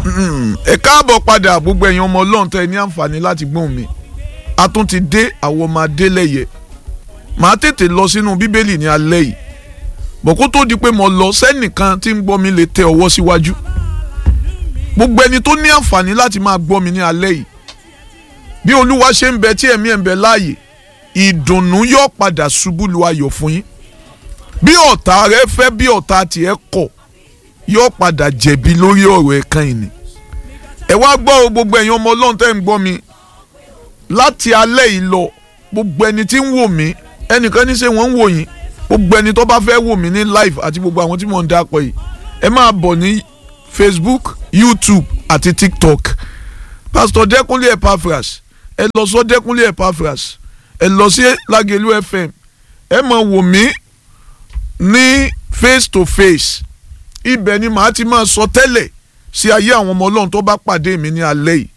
ẹ káàbọ̀ padà gbogbo ẹ̀yin ọmọ ọlọ́run tẹ́ ẹ ní àǹfààní láti gbóhùn mi a tún ti dé àwọn ọmọ adélẹ́yẹ màá tètè lọ sínú bíbélì ní alẹ́ yìí bọ̀ kó tó di pé mo lọ sẹ́nìkan tí ń gbọ́ mi lè tẹ ọwọ́ síwájú gbogbo ẹni tó ní àǹfààní láti máa gbọ́ mi ní alẹ́ yìí bí olúwa ṣe ń bẹ tí ẹ̀mí ẹ̀ ń bẹ láàyè ìdùnnú yóò padà ṣubú lu ayọ̀ fún yín bí ọ̀tá rẹ fẹ́ bí ọ̀tá tiẹ̀ kọ̀ yóò padà jẹ̀bi lórí ọ̀rọ̀ ẹ̀kan ìní ẹ wá gbọ́ o gbogbo ẹ̀yin ọmọ ọlọ́run tẹ́ ń gbọ́ mi láti alẹ́ yìí lọ gbogbo ẹni tí ń wò mí ẹnìkan ní ṣe wọ́n ń wò yín gbogbo ẹni tó bá fẹ́ wò mí ní live àti gbogbo àwọn tí mò ń dápọ̀ yìí ẹ máa bọ̀ ní Facebook YouTube àti TikTok Pastor Dẹ́kunlé Epaphras ẹ lọ sọ Dẹ́kunlé Epaphras ẹ lọ sí Lágẹ̀lú FM ẹ máa wò mí ní face to face ibẹ̀ ni màá ti máa sọ tẹ́lẹ̀ sí ayé àwọn ọmọ ọlọ́run tó bá pàdé mi ní alẹ́ yìí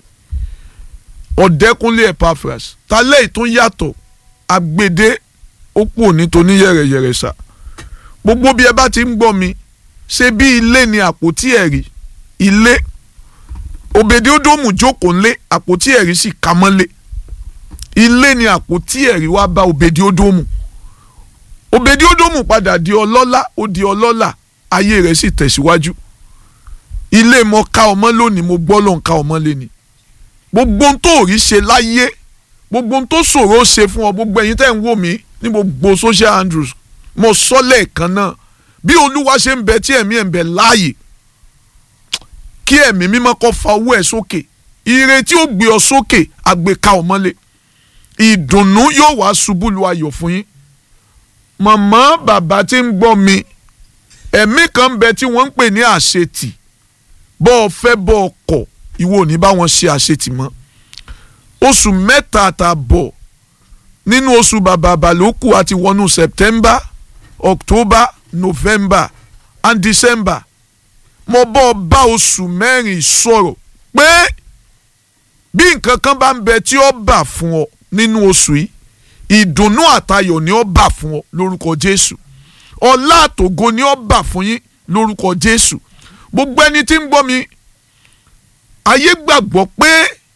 ọ̀dẹ́kúnlé Epaphras talẹ́ ìtún yàtọ̀ agbede ó pò nítorí yẹ̀rẹ̀yẹ̀rẹ̀ sà gbogbo bí ẹ bá ti ń gbọ́ mi ṣe bí ilé ni àpótí ẹ̀rí ilé òbèdè ódòmù jókòó ńlé àpótí ẹ̀rí sì ka mọ́lé ilé ni àpótí ẹ̀rí wá bá òbèdè ódòmù òbèdè ódòmù padà di ọlọ́lá ó di ọlọ́lá ayé rẹ̀ sì tẹ̀síwájú ilé mo ká ọmọ lónìí mo gbọ́ ló ń ká ọmọ lẹ́ni gbogbo ohun tó rí ṣe láyé gbogbo ohun tó ṣòro ṣe fún ọ gbogbo ẹ̀yin tẹ́ ń wò mí ní gbogbo social handles mo sọ lẹ́ẹ̀kan náà bí olúwa ṣe ń bẹ tí ẹ̀mí ẹ̀ ń bẹ láàyè kí ẹ̀mí mímọ́ kó fa owó ẹ̀ sókè ire tí ó gbé ọ sókè àgbéká ọmọlé ìdùnnú yóò wá ṣubú lu ayọ̀ fún yín màmá bàbá tí ń gbọ́ mi ẹ̀mí kan bẹ tí wọ́n ń pè ní àṣetì bọ́ ọ fẹ́ bọ́ ọ kọ̀ ìwọ ò ní bá wọn ṣe àṣetì mọ́ oṣù mẹ́ta àtàbọ̀ nínú oṣù bàbàbà ló kù àti wọnú September October November and December mo bọ́ ọ bá oṣù mẹ́rin sọ̀rọ̀ pé bí nǹkan kan bá ń bẹ tí ó bà fún ọ nínú oṣù yìí ìdùnnú àtayọ̀ ni ó bà fún ọ lórúkọ Jésù ọlá àtògo ni ó bà fún yín lórúkọ Jésù gbogbo ẹni tí ń gbọ́ mi ayé gbàgbọ́ pé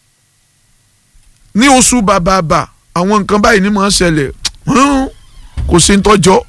ní oṣù bàbàbà àwọn nǹkan báyìí ni mò ń ṣẹlẹ̀ kò sí ń tọ́jọ́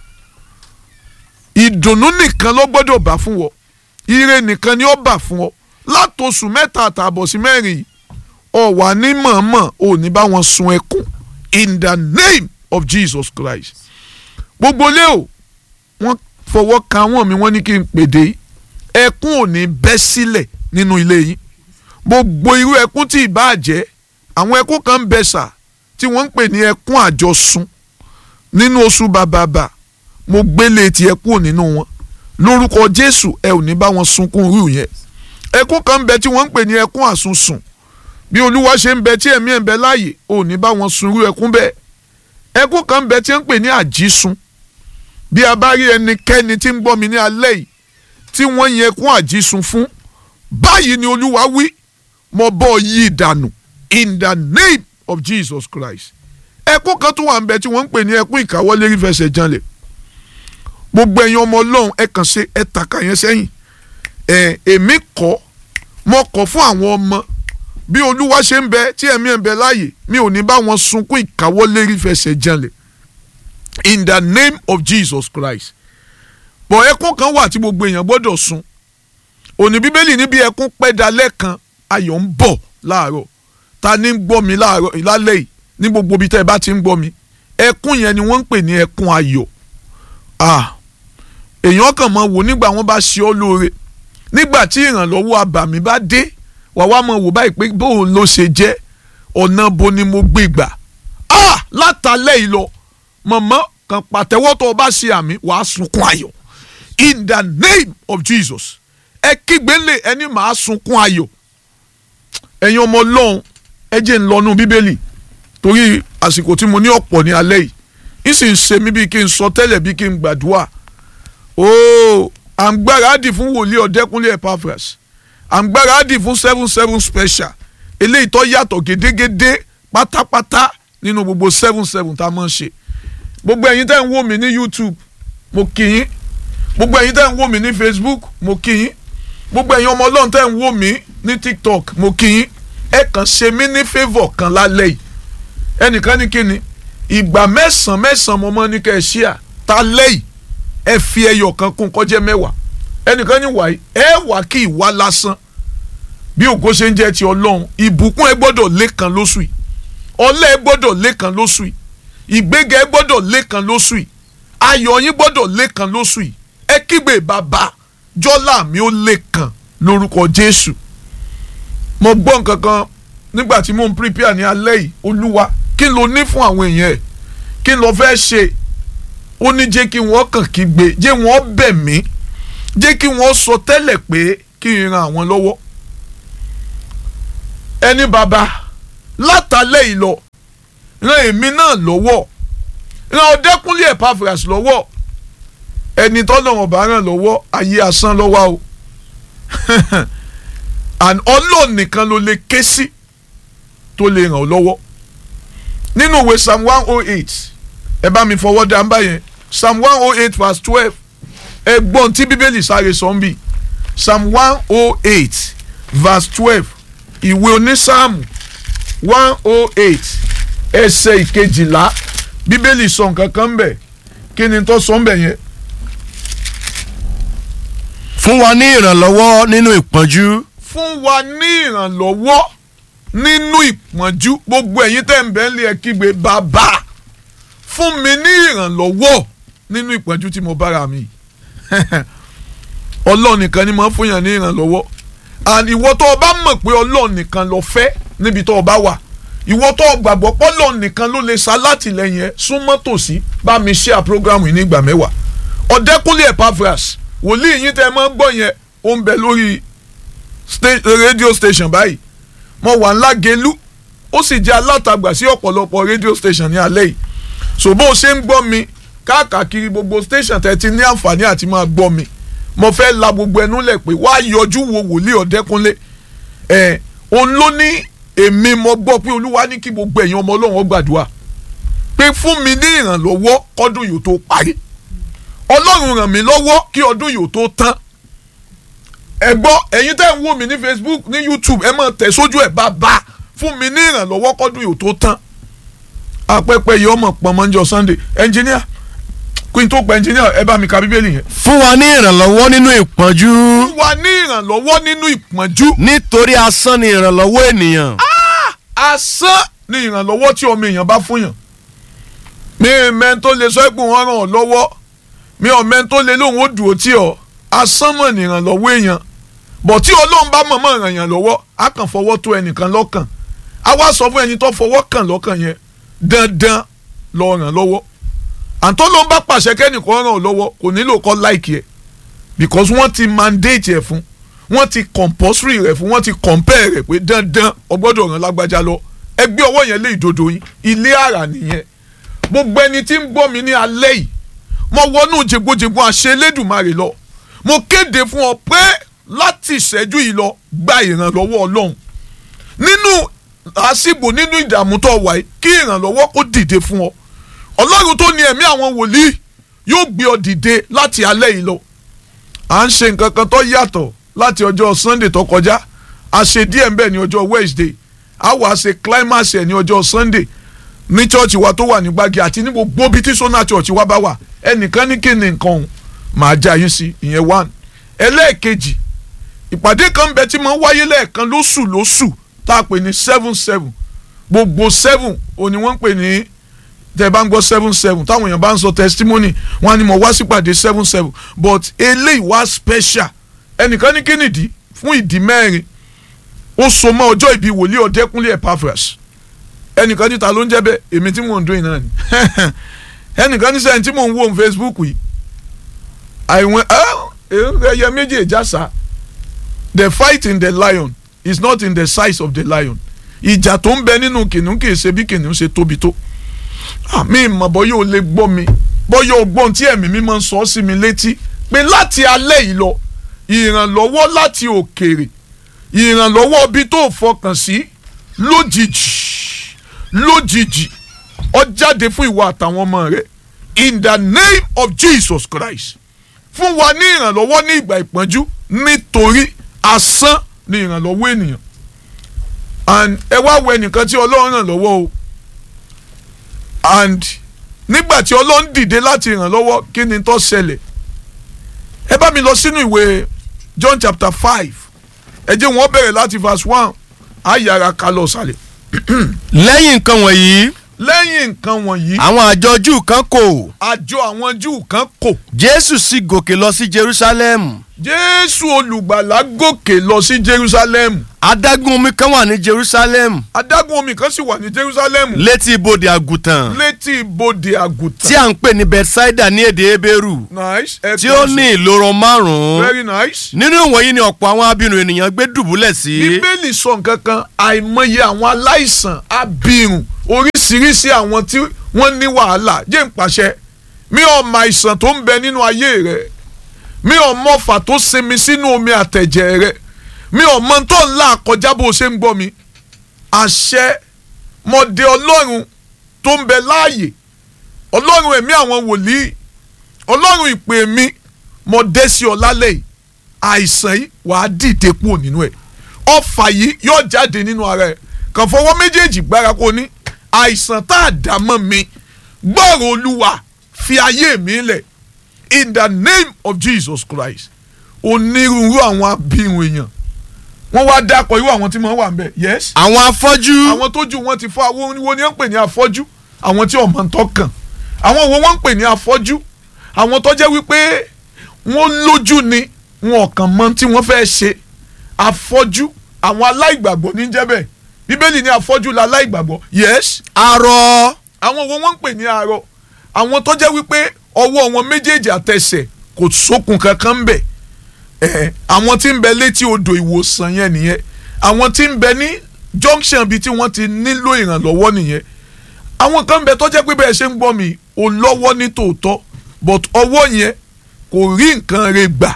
ìdùnnú nìkan ló gbọ́dọ̀ bà fún wọ ire nìkan ni ó bà fún ọ látòṣù mẹ́ta àtààbọ̀ sí mẹ́rin yìí ọ wà ní mọ̀ọ́mọ̀ ò ní bá wọn sun ẹkún in the name of Jesus Christ gbogbo lé o wọ́n fọwọ́ ka wọ́n mi wọ́n ní kí n pèdè ẹkún ò ní bẹ́ sílẹ̀ nínú ilé yín gbogbo irú ẹkún tí ìbá jẹ́ àwọn ẹkún kan ń bẹ sà tí wọ́n ń pè ní ẹkún àjọsùn nínú oṣù bàbàbà mo gbélé ti ẹkún nínú wọn lórúkọ Jésù ẹ ò ní bá wọn sunkún irú yẹn ẹkún kan ń bẹ tí wọ́n ń pè ní ẹkún àsunsùn bí olúwa ṣe ń bẹ tí ẹ̀mí ẹ̀ ń bẹ láàyè ò ní bá wọn sun irú ẹkún bẹ́ẹ̀ ẹkún kan ń bẹ tí wọ́n ń pè ní àjísun bí a bá rí ẹnikẹ́ni tí ń gbọ́ mi ní alẹ́ yìí tí wọ́n yẹn ẹkún àjísun fún báyìí ni olúwa wí mo bọ́ yí ìdànù in the name of Jesus Christ ẹkún kan tó wà ń bẹ tí wọ́n ń pè ní ẹkún ìkáwọ́lé rí fẹsẹ̀ janlẹ̀ gbogbo ẹ̀yin ọmọ ọlọ́run ẹ kàn ṣe ẹ tàkà yẹn sẹ́yìn ẹ èmi kọ́ mo kọ́ fún àwọn ọmọ bí olúwa ṣe ń bẹ tí ẹ̀mí ẹ̀ ń bẹ láàyè mi ò ní bá wọn sunkún ìkáwọ́lé rí fẹsẹ̀ janlẹ̀ in the name of Jesus Christ bọ̀ ẹkún kan wà tí gbogbo èèyàn gbọ́dọ̀ sun òní bíbélì níbi ẹkún pẹ́ dalẹ́ kan ayọ̀ ń bọ̀ láàárọ̀ ta ni ń gbọ́ mi láàárọ̀ lálẹ́ yìí ní gbogbo ibi tẹ́ ẹ bá ti ń gbọ́ mi ẹkún yẹn ni wọ́n ń pè ní ẹkún ayọ̀ ah èèyàn kàn mọ wò nígbà wọ́n bá ṣe ọ́ lóore nígbà tí ìrànlọ́wọ́ abàmì bá dé wà wá mọ̀ wò báyìí pé bóun ló ṣe jẹ́ ọ̀nà bo ni mo gbé gbà ah látàlẹ́ yìí lọ mọ̀mọ́ kan pàtẹ́wọ́ tó o bá ṣe àmì wàá sunkún ayọ̀ in the name of Jesus ẹ kígbe lè ẹni màá sunkún ayọ̀ ẹ̀yin ọmọ ọlọ́run ẹ jẹ́ ń lọ́nu bíbélì torí àsìkò tí mo ní ọ̀pọ̀ ní alẹ́ yìí ń sì ń ṣe mí bí kí n sọ tẹ́lẹ̀ bí kí n gbàdúrà ooo à ń gbáradì fún wòlíì ọ̀dẹ́kúnlé Epaphras à ń gbáradì fún seven seven special eléyìí tó yàtọ̀ gédégédé pátápátá nínú gbogbo seven seven tá a máa ń ṣe gbogbo ẹ̀yin tẹ́ ń wò mí ní YouTube mo kí yín gbogbo ẹ̀yin tẹ́ ń wò mí ní Facebook mo kí yín gbogbo ẹ̀yin ọmọ ọlọ́run tẹ́ ń wò mí ní tiktok mo kí yín ẹ kàn ṣe mí ní favour kan lálẹ́ yìí ẹnìkan ní kíni ìgbà mẹ́sàn-án mẹ́sàn-án mo mọ́ ní kẹ́ ẹ ṣíà ta lẹ́yìn ẹ fi ẹyọ kan kún kọjá mẹ́wàá ẹnìkan ní wàyí ẹ wà kí ìwà lásán bí ògo ṣe ń jẹ́ ti ọlọ́run ìbùkún ẹ gbọ́dọ̀ lékan lóṣù yìí ọlá ẹ gbọ́dọ̀ lékan lóṣù yìí ìgbéga ẹ gbọ́dọ̀ lékan lóṣù yìí ayọ̀ yín gbọ́dọ̀ lékan lóṣù yìí ẹ kígbe bàbá jọ́lá mi ó lékan lórúkọ jésù mo gbọ́ nǹkan kan nígbà tí mo ń prepare ní alẹ́ yìí olúwa kí ló ní fún àwọn èèyàn ẹ̀ kí ló fẹ́ ṣe ó ní jẹ́ kí wọ́n kàn kígbe jẹ́ wọ́n bẹ̀ mí jẹ́ kí wọ́n sọ tẹ́lẹ̀ pé kí n ran àwọn lọ́wọ́ ẹni bàbá látàlẹ́ yìí lọ ran èmi náà lọ́wọ́ ran ọdẹkùnlé Epaphras lọ́wọ́ ẹni tọ́lọ́run bá ràn lọ́wọ́ ayé asán lọ́wọ́ o and Ọlọ́run nìkan ló lè ké sí tó lè ràn ọ́ lọ́wọ́ nínú ìwé psalm one oh eight ẹ bá mi fọwọ́ dá mbá yẹn psalm one oh eight verse twelve ẹ gbọ́n tí bíbélì sáré sọ ń bì psalm one oh eight verse twelve ìwé onísáàmù one oh eight ẹsẹ̀ ìkejìlá bíbélì sọ nǹkan kan ń bẹ̀ kí ni tó sọ ń bẹ̀ yẹn. fún wa ní ìrànlọ́wọ́ nínú ìpọ́njú fún wa ní ìrànlọ́wọ́ nínú ìpọ́njú gbogbo ẹ̀yin tẹ́ ń bẹ̀ ń lé ẹ kígbe bàbá fún mi ní ìrànlọ́wọ́ nínú ìpọ́njú tí mo bára mi ọlọ́run nìkan ni mo fún yàn ní ìrànlọ́wọ́ and ìwọ tó o bá mọ̀ pé ọlọ́run nìkan ló fẹ́ níbi tó o bá wà ìwọ tó o gbàgbọ́ pé ọlọ́run nìkan ló lè sa látìlẹ́yìn ẹ súnmọ́ tòsí bá mi share program yìí ní ìgbà mẹ́wàá ọ̀dẹ́kúnlé Epaphras wòlíì yín tẹ́ ẹ máa ń gbọ́ yẹn ó ń bẹ lórí radio station báyìí mo wà ńlá gelu ó sì jẹ́ alátagbà sí ọ̀pọ̀lọpọ̀ radio station ní alẹ́ yìí so bó o ṣe ń gbọ́ mi káàkiri gbogbo station tẹ́ ti ní àǹfààní àti máa gbọ́ mi mo fẹ́ la gbogbo ẹnu lẹ̀ pé wá yọjú wo wòlíì ọ̀dẹ́kúnlé ẹ̀ òun ló ní èmi mo gbọ́ pé olúwa ní kí gbogbo ẹ̀yin ọmọ ọlọ́run ó gbàdúrà pé fún mi ní ìrànlọ́wọ́ kọ́dún yóò tó parí ọlọ́run ràn mí lọ́wọ́ kí ọdún yóò tó tán ẹ gbọ́ ẹ̀yin tẹ́ ń wò mí ní facebook ní youtube ẹ máa tẹ̀ sójú ẹ̀ bàbá fún mi ní ìrànlọ́wọ́ kọ́dún yóò tó tán apẹ́pẹ́ yìí ọmọ pọ̀nmọ́njọ sunday engineer kí n tó pa engineer ẹ bá mi ka bíbélì yẹn. fún wa ní ìrànlọ́wọ́ nínú ìpọ́njú fún wa ní ìrànlọ́wọ́ nínú ìpọ́njú. nítorí asán ni ìrànlọ́wọ́ ènìyàn asán ni ìrànlọ́wọ́ tí ọmọ èèyàn bá fún yàn. mi mẹ́ni tó lè sọ pé wọ́n ràn ọ́ lọ́wọ́ mi ò mẹ́ni tó lè lóun ó dùn ó tí ọ asán mọ̀ ní ìrànlọ́wọ́ èèyàn bọ̀ tí ọlọ́run bá mọ̀ mọ̀ ràn yàn lọ́wọ́ á kàn fọwọ́ tó ẹnìkan lọ́kàn á wá sọ fún ẹni tó fọwọ́ kàn lọ́kàn yẹn dandan lọ ràn lọ́wọ́ àǹtọ́ ló ń bá pàṣẹ kẹ́nìkan ràn ọ́ lọ́wọ́ kò nílò kọ́ láìkì ẹ̀ because wọ́n ti mandate ẹ̀ fún wọ́n ti compulsory rẹ̀ fún wọ́n ti compare rẹ̀ pé dandan o gbọ́dọ̀ ràn lágbájá lọ ẹgbẹ́ ọwọ́ yẹn lé ìdodo yín ilé àrà nìyẹn gbogbo ẹni tí ń gbọ́ mi ní alẹ́ yìí mo wọnú jẹgbójẹgbó àṣẹ Elédùmarè lọ mo kéde fún ọ pé láti ìṣẹ́jú yìí lọ gba ìrànlọ́wọ́ Ọlọ́run nínú àsìgbò nínú ìdààmú tó wà yìí kí ìrànlọ́wọ́ kó dìde fún ọ ọlọ́run tó ní ẹ̀mí àwọn wòlíì yóò gbé ọ dìde láti alẹ́ yìí lọ. à ń ṣe nǹkan kan tó yàtọ̀ láti ọjọ́ sunday tó kọjá a ṣe díẹ̀ ń bẹ̀ ní ọjọ́ wednesday a wà á ṣe climax ẹ̀ ní ọjọ́ sunday ní church wa tó wà ní gbági àti ní gbogbo bí tí sona church wa bá wà ẹnìkan ní kí ni nǹkan òun màá já yín sí ìyẹn one ẹlẹ́ẹ̀kejì ìpàdé kan bẹ tí máa ń wáyé lẹ́ẹ̀kan lóṣù lóṣù tá a pè ní seven seven gbogbo seven òní wọ́n ń pè ní tẹ bá ń gbọ́ seven seven táwọn èèyàn bá ń sọ testimony wọn ni mo wá sípàdé seven seven but eléyìí wá special ẹnìkan ní kínìdí fún ìdí mẹ́rin ó so mọ́ ọjọ́ ìbí wòlíì ọ̀dẹ́kúnlé Epaphras ẹnìkan níta ló ń jẹ́ bẹ́ẹ̀ èmi tí mò ń dún iná ni ẹnìkan ní sẹ́yìn tí mò ń wò ní Facebook yìí àìwọ̀n ẹyẹ méjì ìjàsà the fight in the lion is not in the size of the lion ìjà tó ń bẹ nínú kìnìún kì í ṣe bí kìnìún ṣe tóbi tó mi mọ̀ bọ́yọ̀ ò lè gbọ́ mi bọ́yọ̀ ògbọ́n tí ẹ̀mí mi máa ń sọ sí mi létí pé láti alẹ́ yìí lọ ìrànlọ́wọ́ láti òkèèrè ìrànlọ́wọ́ bí tó fọkàn sí lójijì lójijì ó jáde fún ìwà àtàwọn ọmọ rẹ in the name of Jesus Christ fún wa ní ìrànlọ́wọ́ ní ìgbà ìpọ́njú nítorí asán ni ìrànlọ́wọ́ ènìyàn and ẹ wá wo ẹnìkan tí ọlọ́run ràn lọ́wọ́ o and nígbà tí ọlọ́run dìde láti ràn lọ́wọ́ kí ni tó ṣẹlẹ̀ ẹ bá mi lọ sínú ìwé John chapter five ẹ jẹ́ wọ́n bẹ̀rẹ̀ láti verse one á yára ká lọ sálẹ̀ lẹ́yìn nǹkan wọ̀nyí lẹ́yìn nǹkan wọ̀nyí àwọn àjọ júù kan kò àjọ àwọn Júù kan kò jésù sì gòkè lọ sí jerusalem Jésù olùgbàlà gòkè lọ sí Jerusalem adágún omi kan wà ní jerusalem adágún omi kan sì wà ní Jerusalem létí ibodè àgùntàn létí ibodè àgùntàn tí à ń pè ní bethsaida ní èdè ebéèrú nice ẹ tí ó kàn ní ìloro márùn-ún very nice. nínú ìwọ̀nyí ni ọ̀pọ̀ àwọn abirùn ènìyàn gbé dùbúlẹ̀ sí bíbélì sọ nǹkan kan àìmọye àwọn aláìsàn abirùn oríṣiríṣi àwọn tí wọ́n ní wàhálà jẹ́ ń pàṣẹ mi ò mọ àìsàn tó ń bẹ nínú ayé rẹ mi ò mọ ọfà tó sinmi sínú omi àtẹ̀jẹ̀ rẹ mi ò mọ tó ń là kọjá bó o ṣe ń gbọ́ mi àṣẹ mọ̀dé ọlọ́run tó ń bẹ láàyè ọlọ́run ẹ̀mí àwọn wòlíì ọlọ́run ìpè mi mọ̀dé sí ọ lálẹ́ yìí àìsàn yìí wàá dìde kúrò nínú ẹ̀ ọfà yìí yóò jáde nínú ara ẹ̀ kàn fọwọ́ méjèèjì gbára kó ní àìsàn tá a dà mọ́ mi gbọ́rọ̀ olúwa fi ayé mi lẹ̀ in the name of Jesus Christ onírúurú àwọn abirùn èèyàn wọ́n wá dákọ̀ irú àwọn tí wọ́n wà ń bẹ̀ yes àwọn afọ́jú àwọn tójú wọn ti fọ́ àwọn wo ni wọ́n ń pè ní afọ́jú àwọn tí ọmọ ń tọkàn àwọn wo wọ́n ń pè ní afọ́jú àwọn tó jẹ́ wípé wọ́n lójú ni wọn kàn mọ tí wọ́n fẹ́ ṣe afọ́jú àwọn aláìgbàgbọ́ ní jẹ́ bẹ́ẹ̀ bíbélì ní afọ́jú la aláìgbàgbọ́ yes arọ àwọn wo wọ́n ń pè ní arọ àwọn tó jẹ́ wípé ọwọ́ wọn méjèèjì àtẹsẹ̀ kò sókun kankan ń bẹ̀ ẹ̀ àwọn tí ń bẹ létí odò ìwòsàn yẹn nìyẹn àwọn tí ń bẹ ní junction bíi tí wọ́n ti nílò ìrànlọ́wọ́ nìyẹn àwọn kan ń bẹ tó jẹ́ pé bẹ́ẹ̀ ṣe ń gbọ́ mi ò lọ́wọ́ ní tòótọ́ but ọwọ́ yẹn kò rí nǹkan rẹ̀ gbà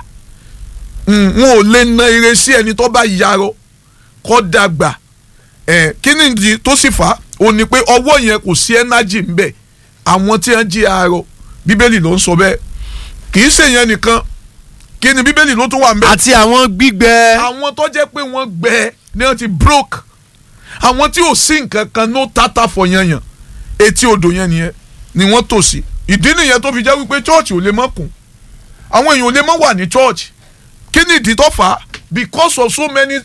Mm, wọn ò lè na ire sí ẹni tó bá yarọ kó dàgbà ẹ̀ kí ni ìdí tó sì fà á ò ní pé ọwọ́ yẹn kò sí ẹ́nájì ń bẹ àwọn tí wọ́n jí arọ bíbélì ló ń sọ bẹ́ẹ̀ kì í ṣèyẹn nìkan kí ni bíbélì ló tún wà ń bẹ àti àwọn gbígbẹ àwọn tó jẹ́ pé wọ́n gbẹ ni wọ́n ti broke àwọn tí ò sí nǹkan kan ló tata fọ yanyan etí odò yẹn nìyẹn ni wọ́n tò sí ìdí nìyẹn tó fi jẹ́ wípé church ò lè mọ́ kún àwọn èèyàn ò lè mọ́ wà ní church kí ni ìdí tó fà á because of so many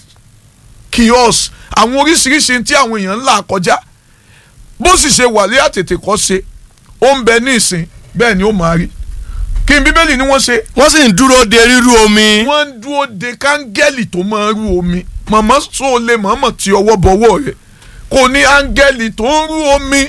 kiosks àwọn oríṣiríṣi tí àwọn èèyàn ń là kọjá bó sì ṣe wà lé àtètè kọ́ ṣe ó ń bẹ ní ìsìn bẹ́ẹ̀ ni ó máa rí kí n bíbélì ni wọ́n ṣe wọ́n sì ń dúró de rírú omi wọ́n ń dúró de kángẹ́lì tó máa rú omi màmá so lè mọ̀ọ́mọ̀ tí ọwọ́ bọ̀wọ́ rẹ̀ kò ní áńgẹ́lì tó ń rú omi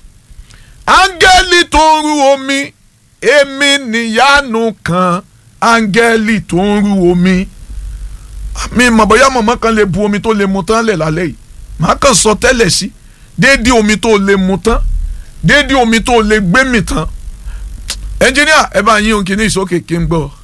áńgẹ́lì tó ń rú omi èmi níyanu kan áńgẹ́lì tó ń rú omi mi mọ̀ bóyá màmá kan lè bu omi tó lè mu tán lẹ̀ lálẹ́ yìí màá kàn sọ tẹ́lẹ̀ sí déédéé omi tó lè mu tán déédéé omi tó lè gbé mi tán ẹnjìníà ẹ bá yín òǹkì ní ìsókè kí n gbọ́.